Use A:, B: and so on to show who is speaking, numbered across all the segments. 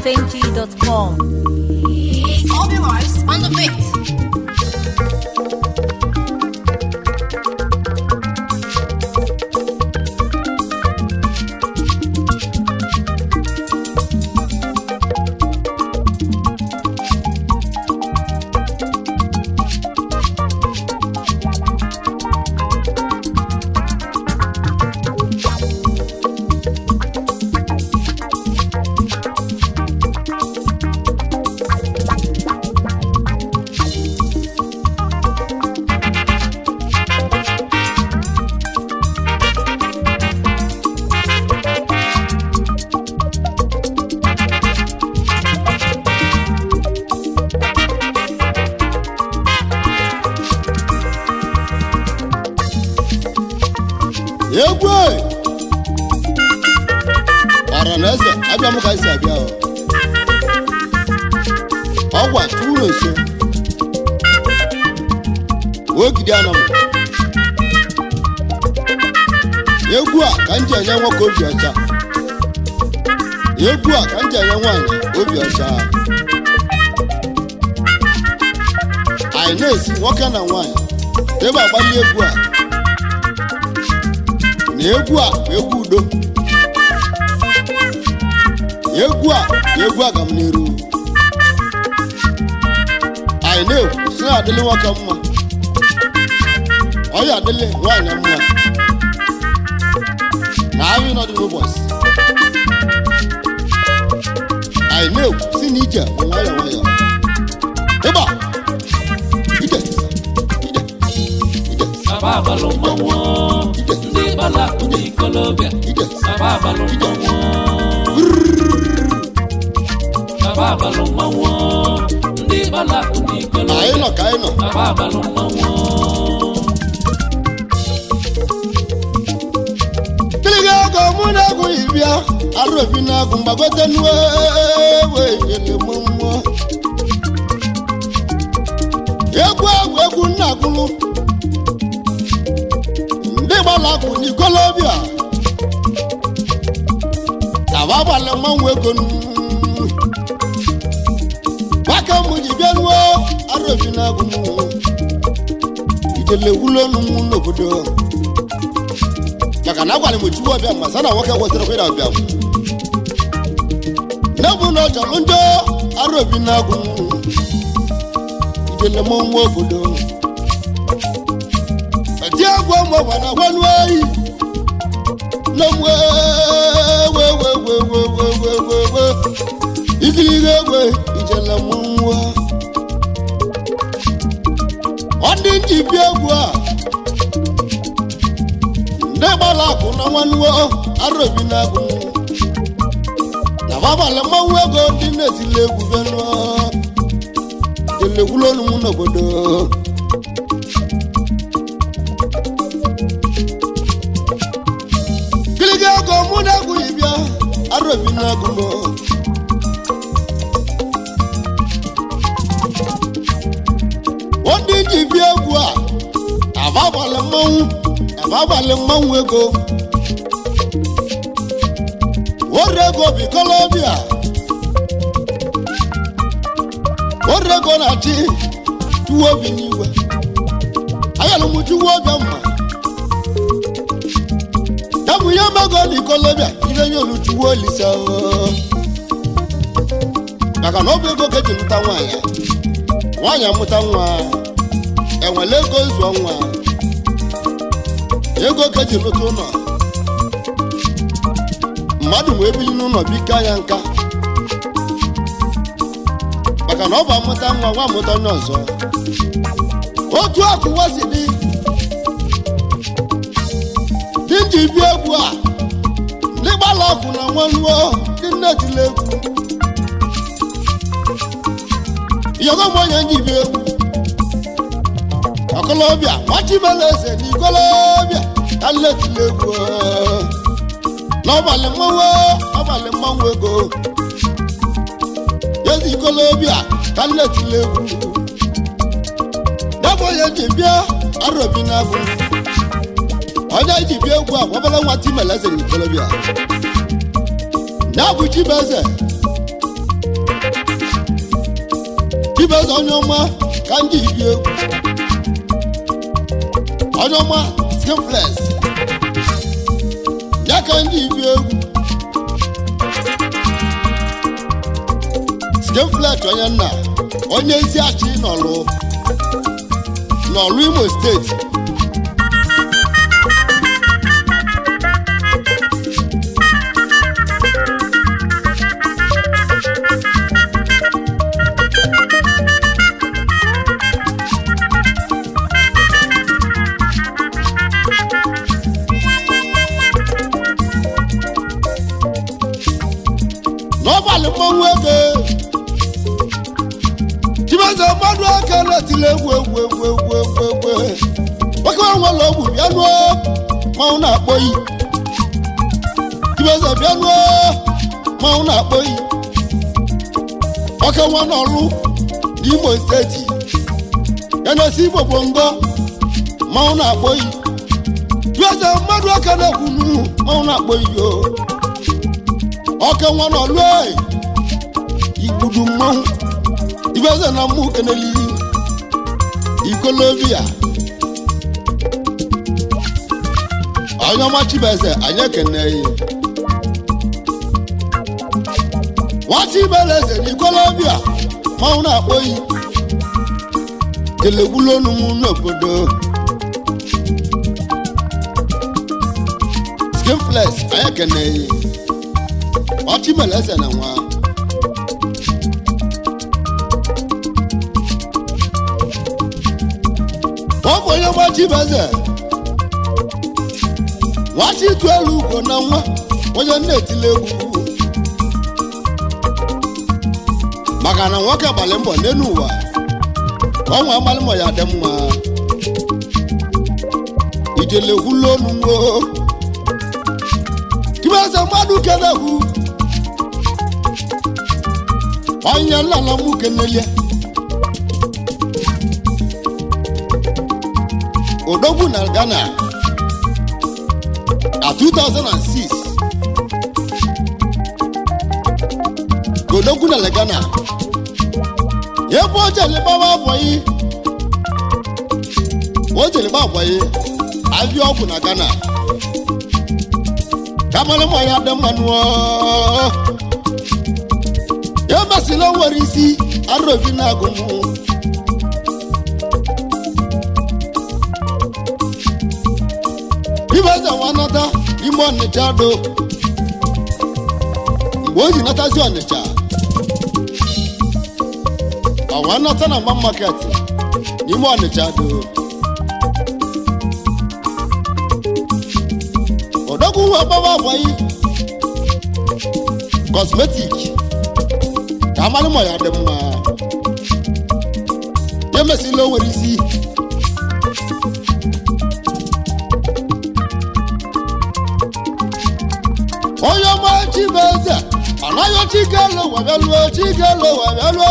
A: highlifeng.com.
B: All the lives on the beat.
C: egwu e! ọra na eze abịa m ka esi abịa o. ọgwa tụrụ nso ogidi anọ m egwu a ka m ji enye nwoke obi ọcha egwu a ka m ji enye nwaanyị obi ọcha anyị na-esi nwoke na nwaanyị ebe agbali egwu a na egwu a bụ egwu udo egwu a bụ egwu agamniru anyị na-ekwu si na adịlị nwoke mma ọ ya adịlị nwaanyị mma na ahụ ịnọdụ n'ụbọchị anyị na-ekwu si na ije bụ nwayọ nwayọ ịgba ije ije ije
D: Saba abalụ mmanwụ ndị gbala ndị ikolobịa
C: ije
D: Saba abalụ mmanwụ Saba abalụ mmanwụ ndị gbala ndị
C: na anyị
D: ikolobịa
C: nọ ka anyị nọ
D: Saba abalụ mmanwụ
C: kiliga ogo mụ na-egwu ibia arụ obi na-agụ mgbagote nuwe ele mmụọ egwu agwụ egwu nna agụlụ ndị gbara akwụ n'ikolobịa taba abalị mmanwụ ego nu gbaka mụ ji bịa nuo arụ obi na-agụ mụ ijele wulo nu mụ n'obodo maka na agwara m chukwu ọbịa ma sa na nwoke kwesịrị kwịra ọbịa m n'ebu na ọ chọrọ njọ arụ obi na-agụ ijele m nwa obodo eti egwu ụmụ ọgwa na agwa nụọ eyi na mwe wewewewewewewewe ikirigo egwe ijele m nwa ọ dị nji bịa egwu a ndị gbara akụ na nwannuo arobi na-agụ na babalị mmanwụ ego ndị na-etili egwu benụọ elekwulonu m n'obodo gịlịga ego mụ na-egwughị bịa arobi na-agụ m ndị ji bịa egwu a ababalị mmanwụ ababalị mmanwụ ego wore ego bi kolobia wore ego na-achị tuwo obi n'igwe ayalụ m tuwo ọbịa mma ya bụ ihe mego na ikolobia ire nye olu tuwo olisa oo. maka na ọ bụ ego ka eji mụta nwaanyị nwaanyị amụta nwa enwere ego zụọ nwa ego ka eji lụta ụlọ mmadụ wee bili n'ụlọ biko anya nka maka na ọ bụ amụta nwa nwa amụta onye ọzọ otu akụwa si dị dị nji bịa egwu a ndị gbala ọkụ na nwanuo ndị nne tiri egwu yọgọ m onye nji bịa egwu ọkọlọbịa nwachibela eze na ikolobịa ka nletili egwu n'ọbalị mmanwụ ọbalị mmanwụ ego ezi ikolobịa ka nletili egwu debụ onye ji bịa arobi na-agụ onye ji bịa egwu a gwabala nwa timela eze na ikolobịa ya bụ chibeze chibeze onye ọma ka ndị ibi egwu onye ọma skimflex ya ka ndị ibi egwu skimflex onye nna onye isi achị nọlụ n'ọlụ imo steeti n'ọbalị mmanwụ ego chibeze mmadụ aka na-etile egwu egwu egwu egwu egwu egwu nwoke nwa nwere ogwu bịa nuo mmanwụ na-akpọ yi chibeze bịa nuo mmanwụ na-akpọ yi nwoke nwa n'ọlụ n'imo steeti ya na-esi igbo bongo mmanwụ na-akpọ yi chibeze mmadụ aka na-ekwu nu mmanwụ na-akpọ yi o ọka nwa n'ọlụ ee igbudu mmanwụ ibeze na mmụ keneli ikolobia onye ọma chibeze anyị ekeneghị nwata ibeleze na ikolobia mmanwụ na-akpọghị telegbulonu m n'obodo skinflex anyị ekeneghị ọchịmeleze na nwa ọ bụ onye gbachibeze nwachi ịtụ elu ugo na nwa onye na-etile egwu maka na nwoke gbalị mbọ n'elu ụwa ka ọnwa agbalị mbọ ya dị mma ijele gwula olu nwo kibeze mmadụ kenekwu onye nlala mụ kenelie odogwu na ghana na 2006 ka odogwu na ghana ebe o jere gbawa abọghị o jere gba abọghị abịa ọgwụ na ghana kamara mma ya dị mmanụ ya masịla o nwere isi arụbi na-agụmụ ibeze nwa nata ime ọnịcha do mgbe o ji natazi ọnịcha ọwa nata na mma market n'ime ọnịcha do odogwu uwe gbawa agwaghị kosmetik ka amalị ma ya dị mma ya mesịla o nwere isi onye ọma chibeze anaghị chikelo wabịaluo chikelo wabịaluo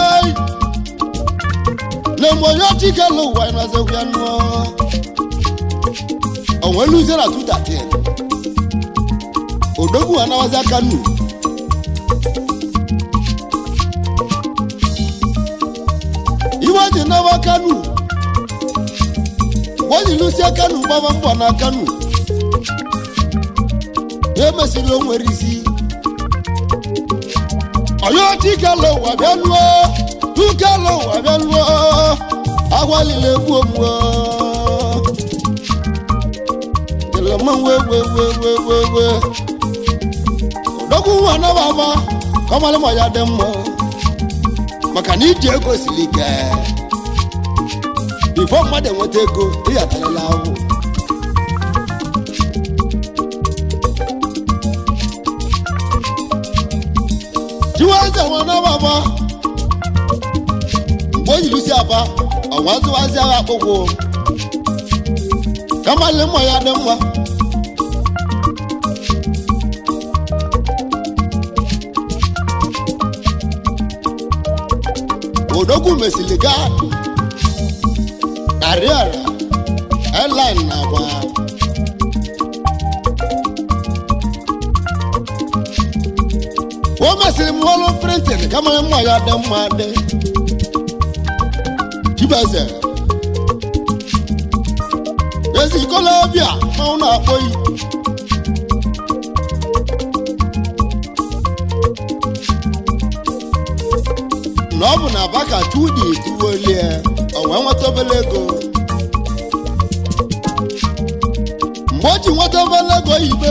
C: na-eme onye chikelo ụwa nazekwa nụọ onweluzie na 2013 odogwu anawazi aka nu iwe ji nawa kanu mgbe o ji lụsie kanu gbaba mbọ na kanu ya emesịrị o nwere isi ọyọ tikelo ụwa bịa lụọ tukelo ụwa bịa lụọ agwalile egbu omuo kelema wee wee wee wee wee wee odogwu nwa anababa kọmalịma ya dị mma maka na iji ego siri ike bifo mmadụ enweta ego ịghatarala ahụ chiwaze nwanababa mgbe o yiri si aba ọnwazụwazi agha akpụkwụ kamalị mma ya dị mma odogwu mesịrị gaa ariara airline na agba o mesịrị m ọrụ printin kama mma ya dị mma dị chibeze ezi ikolobịa mmanwụ na-akpọ yi na ọ bụ na baka tudi tuwolie o wee nweta obele ego mgbe o ji nweta obele ego ibe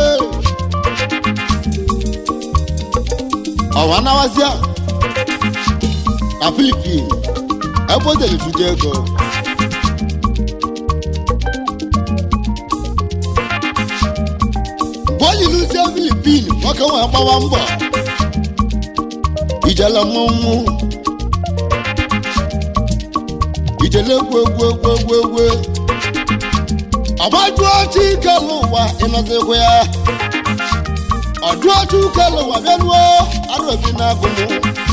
C: ọwa nawazia na filipin ebe o dere tuje ego mgbe o yiluzie filipin nwoke wee gbawa mbọ ijele mmọnwụ ijele egwu egwu egwu egwu egwu ọgbajụọ chi kele ụwa ịnọzikwa ya ọjụọ chi kele ụwa bịaruo arụ obi na-agụ m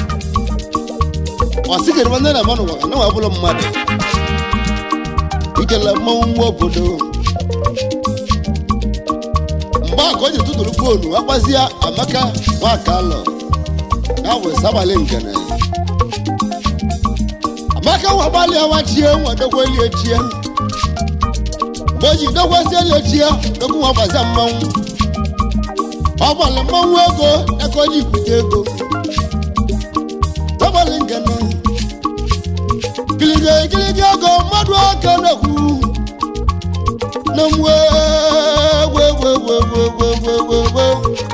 C: ọsịgịrịba ndị na mmanụ ụwa na nwa bụrụ mmadụ ijele mmọnwụ nwa obodo mgbe a ka o ji tụtụrụ foonu akpazie amaka nwakalọ ya bụ sabalị ngene amaka nwa gbalịa wachie nwa dogwelie chie mgbe o ji dogwezieli chie dogwu nwa gbazia mmanwụ ọ gbalị mmanwụ ego aka o ji bute ego sabalị ngene gịlịga gịlịga ego mmadụ aka na-ekwu na mwe gwe gwe gwe gwe gwe gwe gwe gwe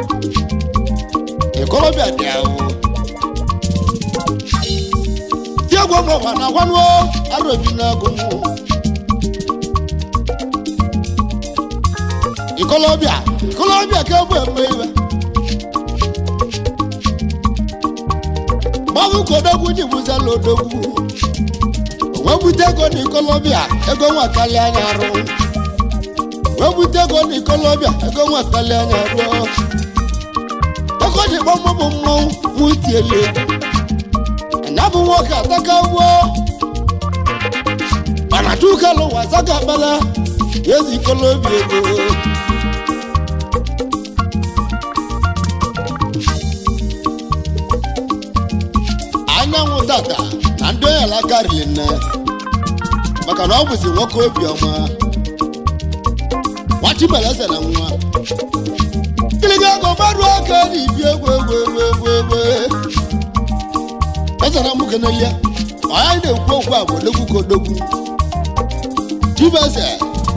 C: ikolobịa dị ahụ tiegwu mọba na agwanụọ arụ obi na-agụ mụ ikolobịa ikolobịa ka ebu eme iwe mmanwụ ka odogwu ji bụzala odogwu wee bute ego na ikolobịa ego nwa kalị anya arụ wee bute ego na ikolobịa ego nwa kalị anya rụọ ego ji gbamọ bụ mmanwụ mụ tiele na bụ nwoke ataka ugbo mana chukalụ wazaga akpala ezi ikolobi ego anyanwụ tata na ndị onye ala karịrị nne maka na ọ bụzi nwoke obiọma nwachibeleze na nwa kiliga ego mmadụ aka na ibi egwu egwu egwu egwu egwu ezara m kenelie anyị na-ekwu okwu a bụ odogwu ka odogwu chibeze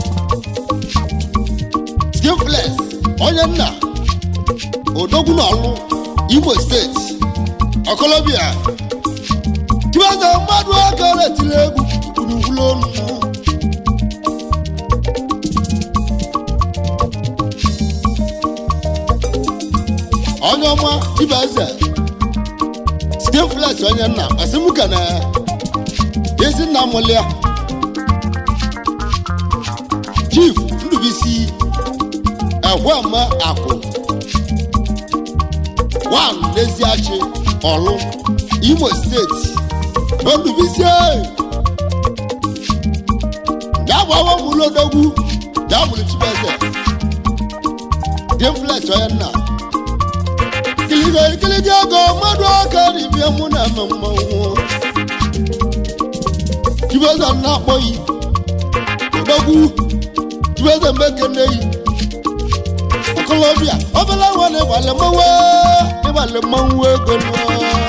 C: skifles onye nna odogwu na ọlụ imo steeti ọkọlọbịa chibeze mmadụ aka retiri egwu gburugburu ọnụ onye ọma chibeze skifles onye nna asịmụka na ezi nna mụlịa chief ndubisi egwema akụ wan n'eziachi ọlụ imo steeti ndubisi dabụawa mụlụ odogwu dabụrụ chibeze skifles onye nna kiliga kiliga ego mmadụ aka ribie mụ na eme mmanwụ chibeze na-akpọghị odogwu chibeze mbekene yi ọkọlọbịa obere nwa na ịgbalị mmanwụ ịgbalị mmanwụ ego nụọ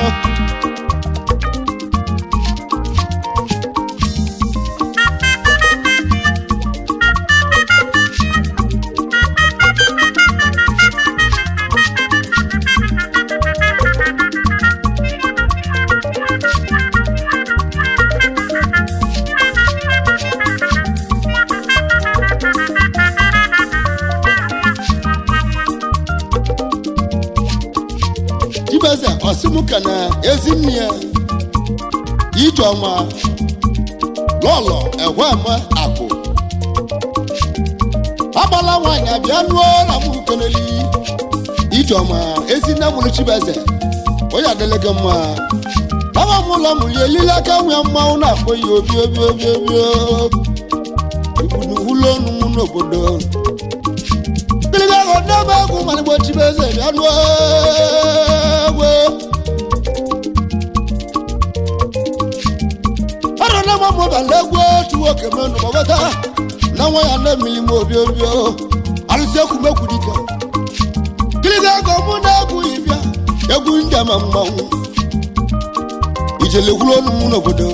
C: chibeze ọsịmụka na ezinne ya ijeọma lọlọ egwema akụ agbala nwaanyị abịa nụọ na mụ keneli ijeọma ezinne mụrụ chibeze onye adịla gị mma aba m ụlọ mụli elile aka nwe mmanwụ na-akpọ ya obi obi obi obi igbunuwulo ọnụ mụ n'obodo gịlịga ahụ ndị ebe egwu malịgbo chibeze bịa nụọ egwu ọrụ na mụ mụbala egwu otu nwoke menụ gbagọta na nwa ya na-emili m obi obi o. alụsị ekwumekwu dike kiliga ego mụ na-egwu ibia egwu ndị ama mmanwụ ijele gwuru olu m n'obodo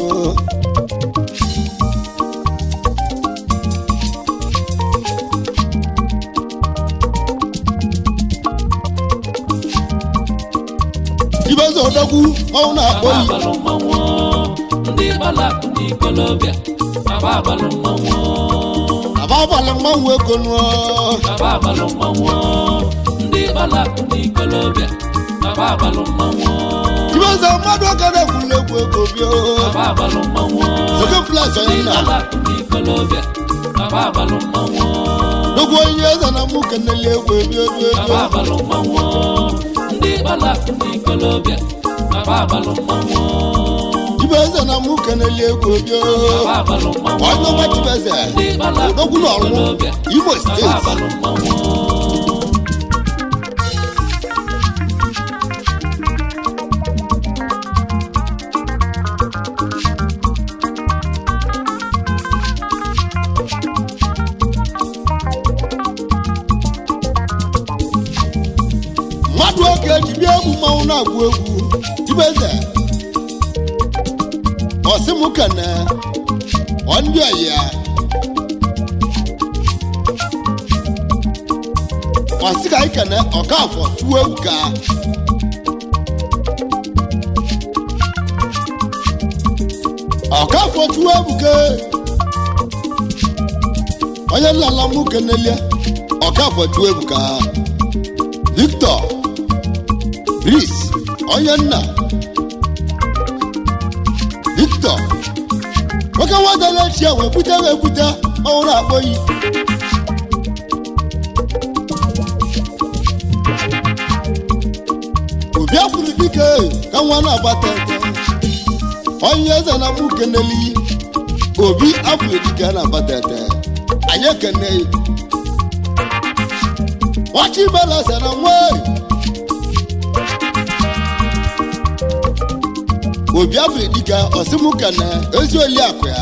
C: ibeze odogwu mmanwụ na-akpọ
D: Baba
C: yi
D: abalụ mmanwụ ndị gbalakụ n'ikolobịa Baba abalụ mmanwụ
C: aba abalị mmanwụ ego nụọ
D: Baba abalụ mmanwụ ndị gbalakụ n'ikolobịa Baba abalụ mmanwụ
C: ibeze mmadụ aka na-ekwula egwu ego bịa
D: Baba abalụ mmanwụ
C: Second place
D: ndị
C: onye na
D: gbalakụ n'ikolobịa Baba abalụ mmanwụ
C: dogo onye eze na mụ keneli egwu ebio ebio
D: Baba
C: ebio
D: abalụ mmanwụ ndị gbalakụ n'ikolobịa Baba abalụ mmanwụ
C: ibeze na mụ keneli egwu ebio
D: Baba abalụ mmanwụ
C: onye ọma chibeze
D: ndị gbalakụ
C: odogwu na ọrụ
D: n'ikolobịa
C: imo
D: Baba
C: steeti
D: abalụ mmanwụ
C: mmadụ oge eji bịa egwu mmanwụ na-agụ egwu ibeze ọsị mụ kene ọ ndị ọyị ya ọsị ka anyị kene ọkafọ tụọ egwu ka ọkafọ tụọ egwu ka onye nlala mụ kenelie ọkafọ tụọ egwu ka victor Chris onye nna Victor nwoke nwadala echi a wee bute wee bute ọhụrụ akpọghị obi afụrụ dike ka nwa na-agbata ete onye eze na mụ keneli obi afụrụ dike na-agbata ete anyị ekene wachi belasa na nwa obi afọ dike ọsịmụka na ezi oliakụ ya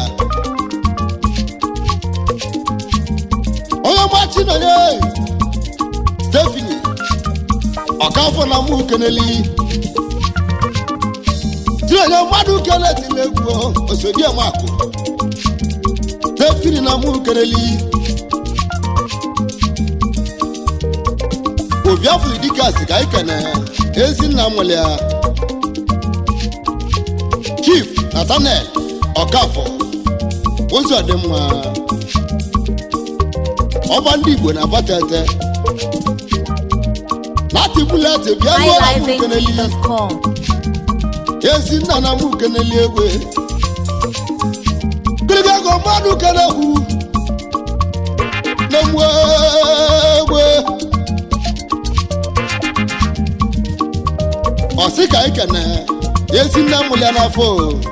C: onye gbachi nọnye stefani ọkafọ na mụ keneli tinye mmadụ kenetila egwu osodiemakụ stefani na mụ keneli obi afọ dike asị ka anyị kene ezinna nwere ya chief nathaniel ọkafọ ozi ọdịmma ọba ndị igbo na-abatete láti búlẹ̀tì bíi ẹgbẹ́ ọ̀la mú keneli
B: highlifeng.com.
C: ezi nna na mú keneli egwe gịrịgago mmadụ kenekwu na-egbu egwe ọsị ka anyị kene ezi nna mụrụ ya n'afọ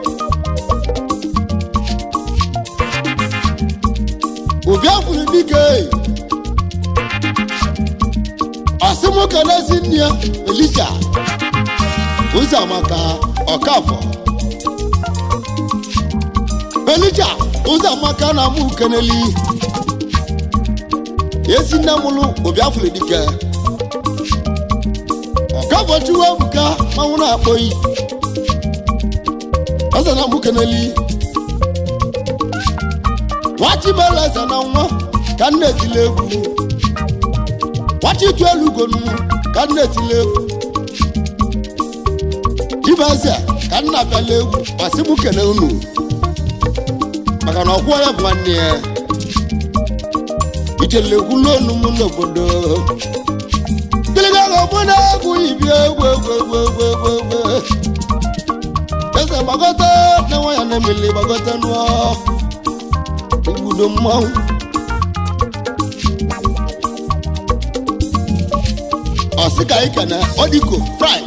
C: obi afụrụ dike ọsị mụ kene ezi nne ya elija ụzọ maka ọkafọ elija ụzọ maka na mụ keneli ezi nne mụrụ obi afụrụ dike ọkafọ chiwa ebuka manwụ na-akpọyi ọzọ na mụ keneli nwachibela eze na nwa ka nna etile egwu nwachi tu elu ugonu ka nna etile egwu dibeze ka nna bịala egwu masị mụ kene unu maka na ọgwụ ya bụ nwanne ya ijele egwu lonu m n'obodo gịlịgaga ọbụ na-egwu ibi egwu egwu egwu egwu egwu egwu eze gbagọta na nwa ya na-emeli gbagọta nụọ igbudo mmanwụ ọsịka ike na ọdịko frank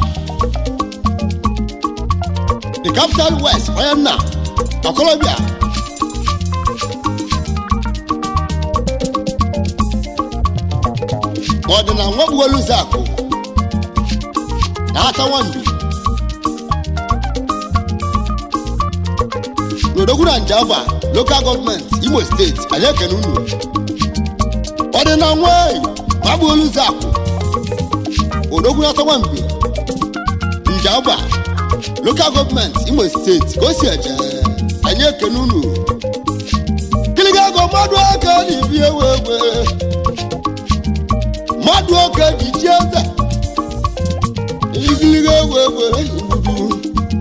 C: the capital west onye nna ọkọlọbịa ọdịna nwegbuolu zakụ na ata nwambi n'odogwu na njaba lokal gọọmenti imo steeti anyị ekene unu ọ dị na nwanyị ma bụ olu zakụ odogwu na tọgba mgbe njaba lokal gọọmenti imo steeti ka o si eje anyị ekene unu kiligago mmadụ aka na ibi ewe ewe mmadụ oke ji ji eze igiliga ewe ewe igbudu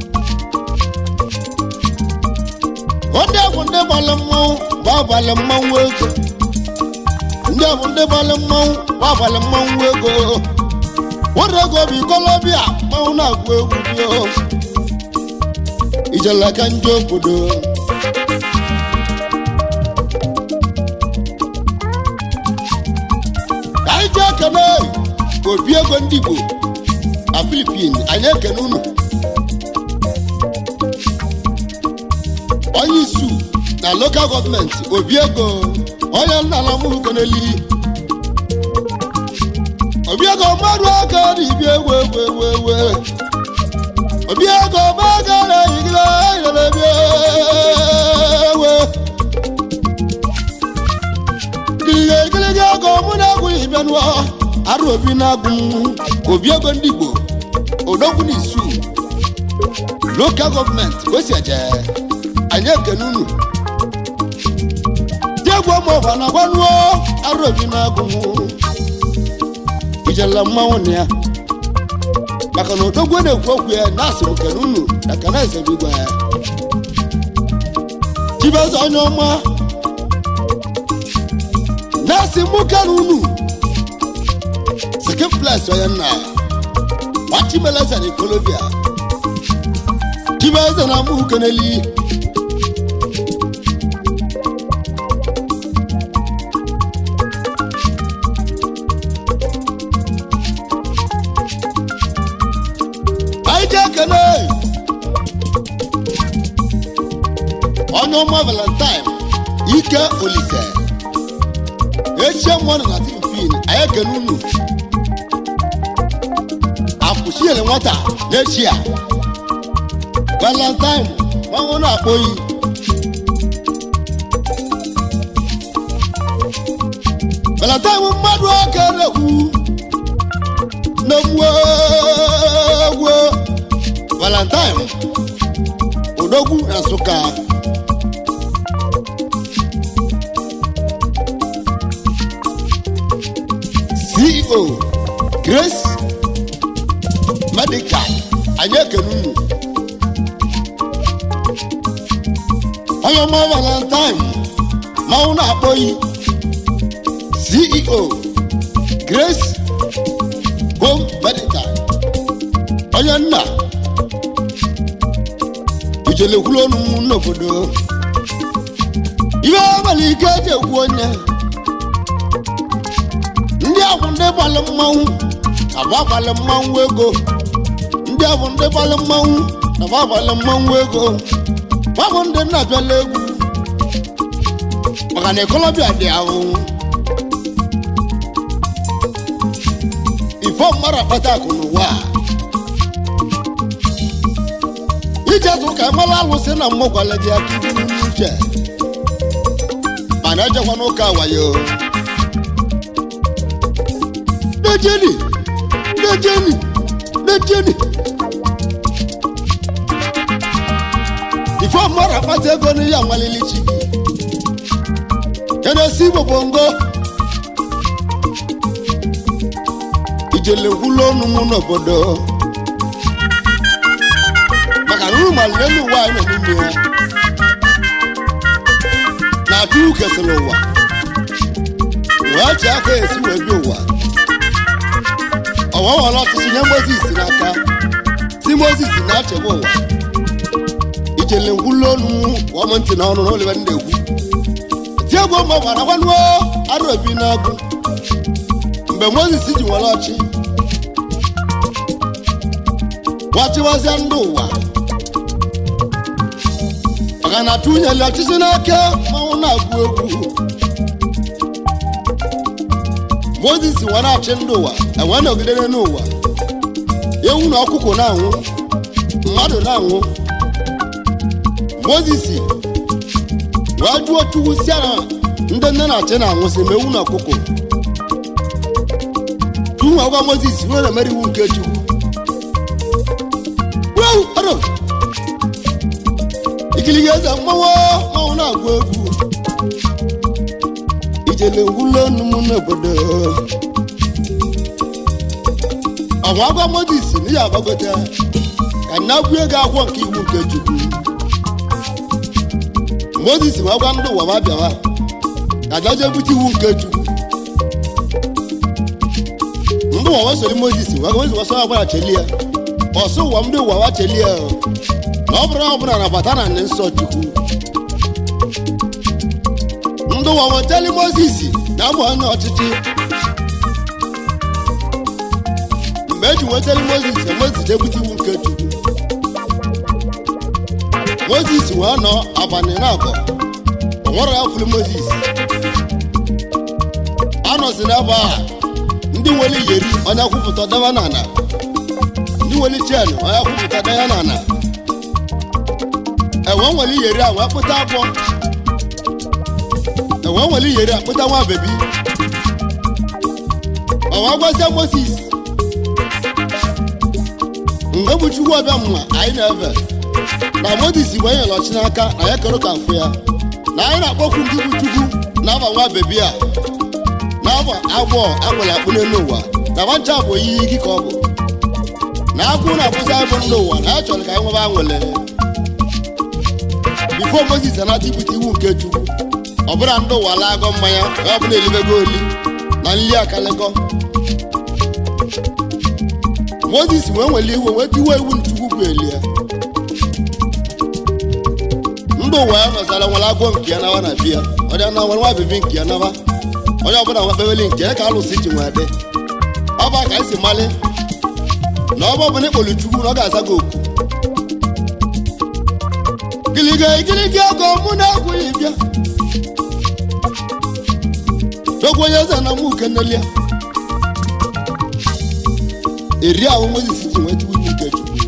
C: ndị bụ ndị gbalị mmanwụ bụ abalị mmanwụ ego ndị bụ ndị gbalị mmanwụ bụ abalị mmanwụ ego nwere ego bụ ikolobịa mmanwụ na-agụ egwu bio ijelaka ndị obodo ka anyị ji ekene obi ego ndị igbo na filipin anyị ekene unu onye isu na lokal gọọmenti obi ego onye nna na mụrụ keneli obi ego mmadụ aka na ibi ewu ewu ewu ewu obi ego maga na yigire yere bi ewu gịlịga gịlịga ego mụ na-agụ ibia nụọ arụ obi na-agụ m obi ego ndị igbo odogwu na isu lokal gọọmenti ka o si eje anyị ekene unu diegwu ọmụọba na gwanuo arụ obi na-agụ m ijela mmanwụ na ya maka na odogwu na-ekwu okwu ya na asịrị kene unu na kana ezebigwa ya chibeze onye ọma na-asị mụ kere unu sikifles onye nna gbachimeleze na ikolobia chibeze na mụ keneli anyị ji ekele onye ọma valentine ike olise echie mmadụ na tilipin anyị ekele unu apụchiele nwata n'echi a valentine nwanwe na-akpọ oyi valentine bụ mmadụ aka na-ekwu na-egwu egwu valentine odogwu na nsụka ceo grace medical anyị ekene unu onye ọma valentine manwụ na-akpọghị ceo grace home medical onye nna ijelekwuru ọnụ m n'obodo ihe abalị ike eji ekwu onye ndị ahụ ndị gbalị mmanwụ abụ abalị mmanwụ ego ndị ahụ ndị gbalị mmanwụ abụ abalị mmanwụ ego babụ ndị nna abịala egwu maka na ekolobịa dị ahụ ifo mmadụ akpata akụ n'ụwa a ije tụ ka mara alụsị na mmụ gwara gị aka iburu n'uche mana ejekwa n'ụka wayo dejeni dejeni dejeni ifo mmadụ akpata ego n'ihe amalili chi gị kenesi igbo bongo ijelekwulu ọnụ m n'obodo maka na unu malite n'ụwa anyị nọ n'ime ya na-atụ kesịrị ụwa wee chi aka esi wee bịa ụwa ọwa were ọchịchị nye mozis n'aka si mozis na-achịkwa ụwa ijele ngwulu ọnụ kwụọ m ntị na ọnụ na olive ndị egwu tiegwu mgbe gbara gwanuo arụ obi na-agụ mgbe mozis ji nwere ọchị gwachiwazịa ndị ụwa maka na tụnyere ọchịchị n'aka manwụ na-agụ egwu mozis nwa na-achị ndị ụwa enwe nọgidere n'ụwa ewu na ọkụkọ na-anwụ mmadụ na-anwụ mozis wee jụọ chukwu si na ndị nne na-achị na-anwụsị ma ewu na ọkụkọ tuwu agwa mozis wee na-emere iwu nke chukwu Wow, aro. ikiliga eze mmanwụ mmanwụ na-agụ egwu ijele ngwụlọ ọnụ m n'obodo ọnwa agwa mozis na ya agbagote ka nna gwu ego akwụkwọ nke iwu nke chukwu mozis ma gwa ndị ụwa ma bịawa ka daje bute iwu nke chukwu ndị ụwa wesori mozis wee mozis wesọ agbara cheli ya ọsọ ụwa ndị ụwa wa cheli ya na ọ bụrụ na ọ bụla na bata na ndị nsọ chukwu ndị ụwa weteli mozis na abụ onye ọchịchị mgbe eji nweteli mozis mozis ebute iwu nke chukwu mozis wee nọ abalị na abụọ o nwere ya fụrụ mozis anọzi n'ebe a ndị nwere iyeri onye kwupụta daba n'ala ndị nwere chen onye kwupụta daya n'ala enwe nwere iyeri a wee kpụta abụọ enwe nwere iyeri a kpụta nwa bebi ọwa gwazie moses mgbe bụ chukwu ọbịa mma anyị na-efe na moses bụ onye lọchi n'aka na ya kere ka mfụ ya na anyị na-akpọkwu ndị bụ chukwu na-aba nwa bebi a na-aba agbọọ akpụrụ akpụ n'elu ụwa na nwancha bụ oyiyi ike ka ọ bụ na akwụ na-akwụsị abụ ndị ụwa na ya chọrọ ka anyị nwebe anwele bifo moses anata ibute iwu nke chukwu ọ bụla ndị ụwa laa agọ mmanya ka ọ bụla elibego oli na nli akalekọ moses wee nwere iwe wee tiwe iwu nchukwu bụ elie ndị ụwa ya nọzara nwere agwọ nke ya nawa na bia ọ dị na nwere nwa bebi nke ya nawa onye ọbụla nwa kpeweli nke ya ka alụsị ji nwee dị ọ bụ ka anyị si mali na ọ bụ ọbụla ịkpọrọ chukwu na ọ ga-aza gị oku gịlịga igirigi ego mụ na-agwụghị bịa dogwu onye eze na mụ kenelia eri ahụ mozis ji nweta iwu nke chukwu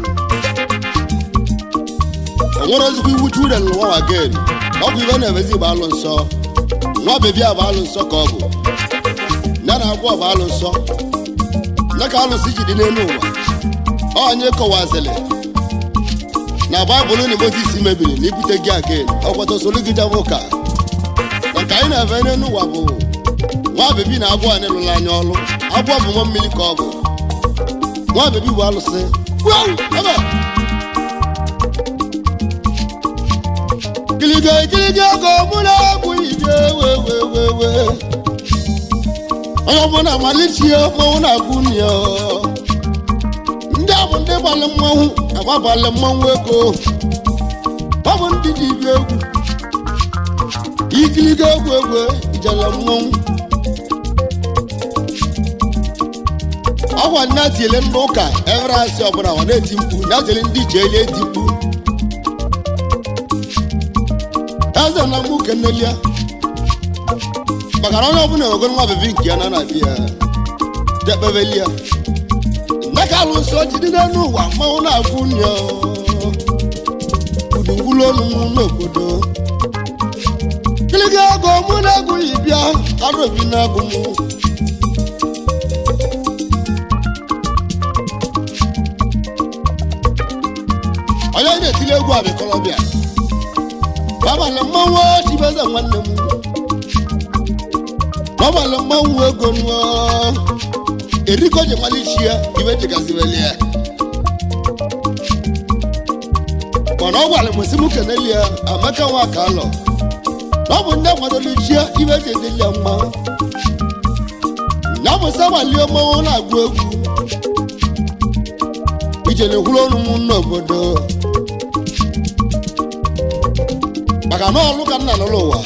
C: o nwere ezigbo iwu chukwu rere n'ụwa wa gen ọ bụ ibe na-emezi bụ alụ nsọ nwa bebi a bụ alụ nsọ ka ọ bụ ya na agwọ bụ alụ nsọ ya ka alụsị ji dị n'elu ụwa onye kọwazili na baịbụl na mozis mebiri na ibute gị agen ọkwata soro gị jabụ ụka na nke anyị na-efe n'elu ụwa bụ nwa bebi na agwọ anyị lụrụ anya ọlụ agwọ bụ nwa mmiri ka ọ bụ nwa bebi bụ alụsị Wow! Ebe! gịlịga gịlịga ego mụ na-abụghị ibe wewewewe onye ọbụla malichie mmanwụ na-agụ ya ndị a bụ ndị gbalị mmanwụ agbabalị mmanwụ ego ọ bụ ndị dị ibi egwu ikiliga egwu egwu ijele mmanwụ ọgwa nna tiele ndị ụka evere asị ọbụla ọ na-eti mkpu ya tiele ndị ji eli eti mkpu eze na mgbu kenelia maka na onye ọbụla ewego nwa bebi nke ya na na di ya dekpebelia ndeka alụ nsọ jide n'elu ụwa mmanwụ na-agwụ nya udungwulu ọnụ m n'obodo kiliga ego mụ na-agụghị bịa arobi na-agụ m onye na-etili egwu abịakọrọbịa gbabalị mmanwụ chibeze nwanne m gbabalị mmanwụ ego nụọ eriko ji malichi ya ibe jigazibeli ya mana ọ gwara m si m keneli ya amaka nwa ka alọ na ọ bụ ndị kwadolichi ya ibe ji edeli ya mma na mụsa gbalie mmanwụ na-agụ egwu ije na-ekwuru ọnụ m n'obodo maka na ọlụ ka nna n'ụlọ ụwa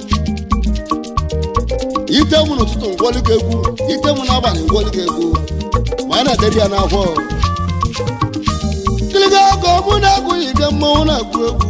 C: ite mụ n'ụtụtụ ngwọlị ga egwu ite mụ n'abalị ngwọlị ga egwu ma a na-ederi ya n'afọ kiliga ego mụ na-agụghị ike mmanwụ na-agụ egwu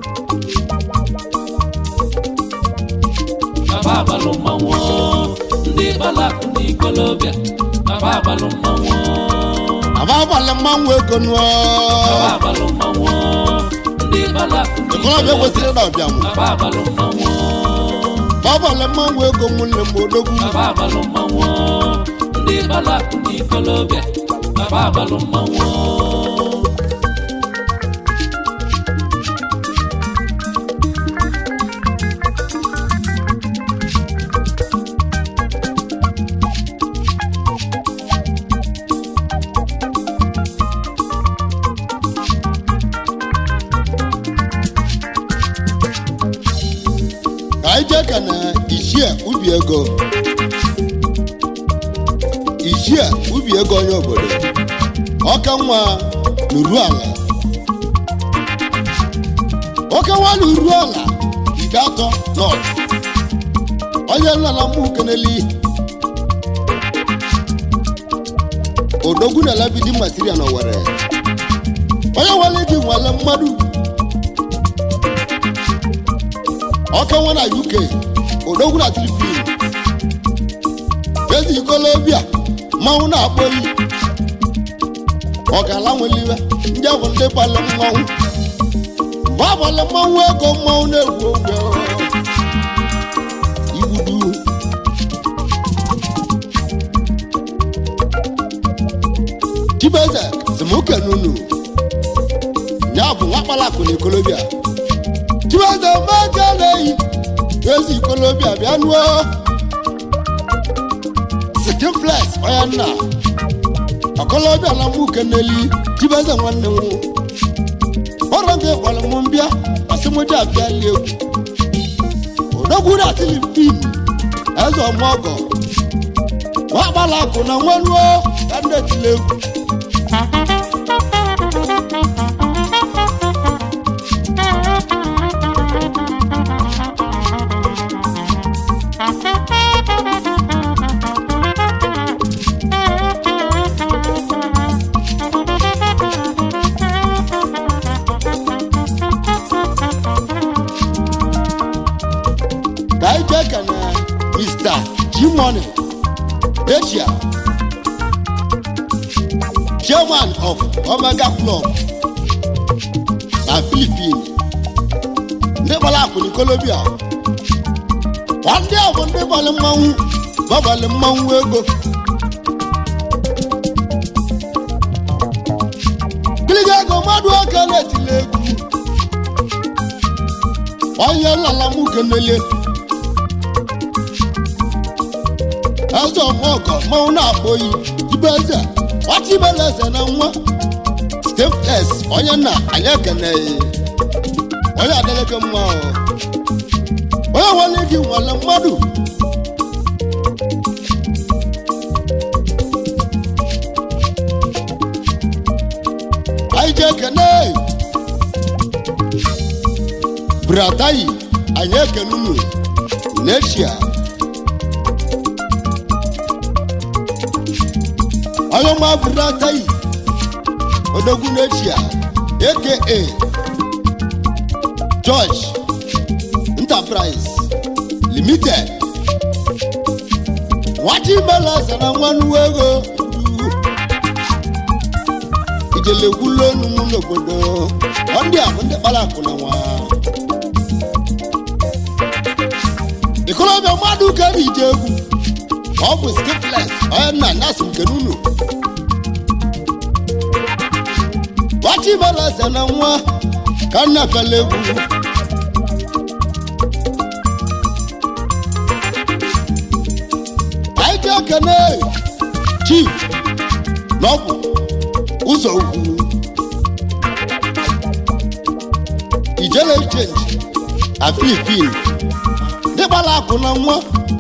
D: Baba abalụ mmanwụ ndị gbalakụ n'ikolobịa Baba abalụ mmanwụ
C: aba abalị mmanwụ ego nụọ
D: Baba abalụ mmanwụ ndị gbalakụ
C: ikolobịa kwesịrị na ọbịa mụ
D: Baba abalụ mmanwụ
C: ọbọle mmanwụ ego nwanne m odogwu
D: Baba abalụ mmanwụ ndị gbalakụ n'ikolobịa Baba abalụ mmanwụ
C: ka anyị jee ka na ichie ubi ego ichie ubi ego onye obodo ọka nwa n'uru ala ọka nwa n'uru ala ide atọ nọt onye nlala mụ keneli odogwu na elebidi masiria na owere onye nwere gị nwere mmadụ ọka nwa na uk odogwu na filipin ezi ikolobia mmanwụ na-akpọ iyi ọkala nweliwe ndị bụ ndị balị mmanwụ babalị mmanwụ ego mmanwụ na-egwu ogwe igbudu chibeze zimuke nunu ya bụ nwa kpalakụ na ikolobia chibueze mmaja na-eyi ezi ikolobia bịa nuo sikin flex onye nna ọkọlọbịa na mụ keneli chibueze nwanne m ọrụ nke gwara m mbịa asịmụja abịa lie egwu odogwu na tilipin eze ọmọgọ nwa gbala akụ na nwanuo ka ndị etile egwu ka anyị jee ka na mr g-money asia chairman of omega club na philippines ndị gbara akụ na ikolobia kwa ndị a bụ ndị gbalị mmanwụ gbabalị mmanwụ ego gịlịga ego mmadụ aka na-etili egwu onye nlala m kenelie eze ọmụọkọ mmanwụ na-akpọ oyi ibe eze ọchị ibele eze na nwa stefles onye nna anyị ekeneghị onye adịlịgị mma o. onye nwere gị nwere mmadụ anyị ji ekene bratayi anyị ekene unu neshia onye ọma bratayi odogwu neshia aka george enterprise limited nwata imela eze na nwannu ego ijelewulonu m n'obodo ọ ndị a bụ ndị kpara akụ na nwa ikolobịa mmadụ ka na ije egwu ọ bụ skiples onye nna nas nke nunu nwata imela eze na nwa ka nna pela egwu anyị ji ekene chief n'ọgwụ ụzọ ugwu ijele chenji na filipin dịkpala akụ na nwa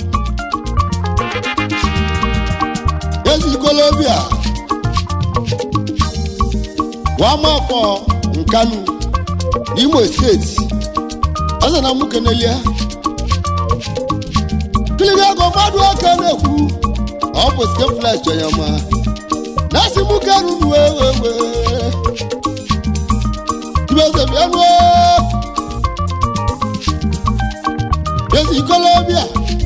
C: ezikolobia wamafọ nkanu n'imo steeti ọzọ na mụ kenelie kiliga ego mmadụ aka na-ekwu ọ bụ skefles chọnyama na-asị mụ karunu wewewe ibeze bịanụ ezi ikolobia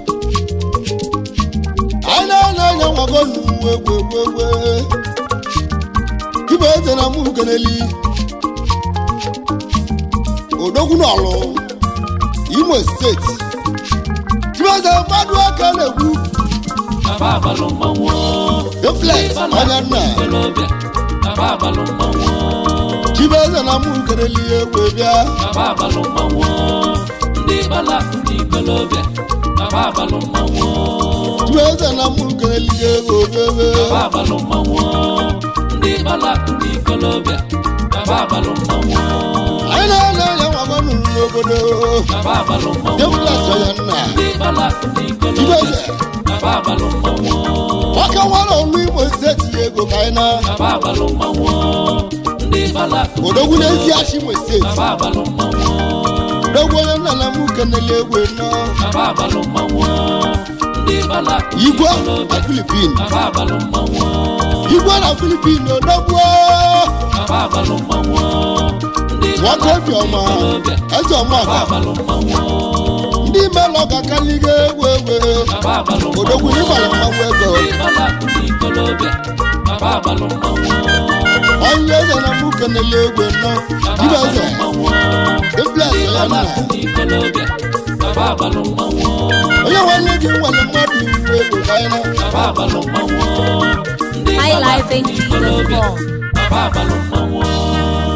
C: anyị na-anya anya nwago nnu egwu egwu egwu ibe eze na mụ keneli odogwunọlụ imo steeti chibeze mmadụ aka na-ekwu
D: Baba abalụ mmanwụ
C: Duplex, onye nna.
D: ikolobịa Baba abalụ mmanwụ
C: chibeze na mụ kereli egwe bịa
D: Baba abalụ mmanwụ ndị balakụ n'ikolobịa Baba abalụ mmanwụ
C: chibeze na mụ kereli egwe bebe
D: Baba abalụ mmanwụ ndị balakụ n'ikolobịa Baba abalụ mmanwụ
C: anyị na-ele anya nwabanụ n'obodo
D: Baba abalụ mmanwụ
C: Duplex, onye nna.
D: ndị balakụ n'ikolobịa
C: chibeze
D: Baba abalụ mmanwụ
C: nwoke nwere olu imo steeti ego ka anyị na
D: Baba abalụ mmanwụ ndị balakụ
C: odogwu n'ezi achị imo steeti
D: Baba abalụ mmanwụ
C: odogwu onye nna na mụ keneli egwe nọ
D: Baba abalụ mmanwụ ndị balakụ
C: igwe
D: n'ikolobịa
C: na filipin
D: Baba abalụ mmanwụ
C: igwe na filipin odogwu
D: Baba abalụ mmanwụ ndị
C: nwoke obiọma
D: n'ikolobịa
C: eze
D: Baba
C: ọmaka
D: abalụ mmanwụ
C: ndị melọ ga-akaliga egwu egwe
D: Baba abalụ
C: odogwu
D: mmanwụ
C: n'ịgbara mmanwụ ego
D: ndị balakụ n'ikolobịa Baba abalụ mmanwụ
C: onye eze na mụ keneli egwe nọ
D: Baba
C: dibeze
D: abalụ mmanwụ
C: duplex
D: ndị
C: ya nna
D: balakụ n'ikolobịa Baba abalụ mmanwụ
C: onye nwanne gị nwere mmadụ iwu ego ka anyị na
D: Baba abalụ mmanwụ ndị balakụ n'ikolobịa
A: highlifeng.com.
D: Baba abalụ mmanwụ